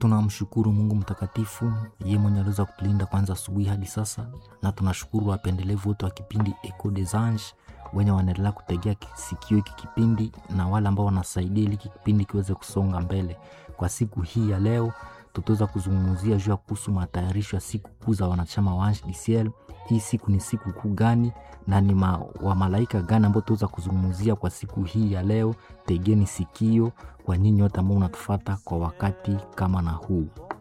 Tunamshukuru Mungu mtakatifu, yeye mwenye aliweza kutulinda kwanza asubuhi hadi sasa, na tunashukuru wapendelevu wote wa kipindi Echo des Anges wenye wanaendelea kutegea sikio hiki kipindi na wale ambao wanasaidia ili hiki kipindi kiweze kusonga mbele. Kwa siku hii ya leo, tutaweza kuzungumzia juu ya kuhusu matayarisho ya siku kuu za wanachama wa Ange du Ciel. Hii siku ni siku kuu gani na ni ma, wa malaika gani ambao tutaweza kuzungumzia kwa siku hii ya leo? Tegeni sikio kwa nyinyi wote ambao unatufata kwa wakati kama na huu.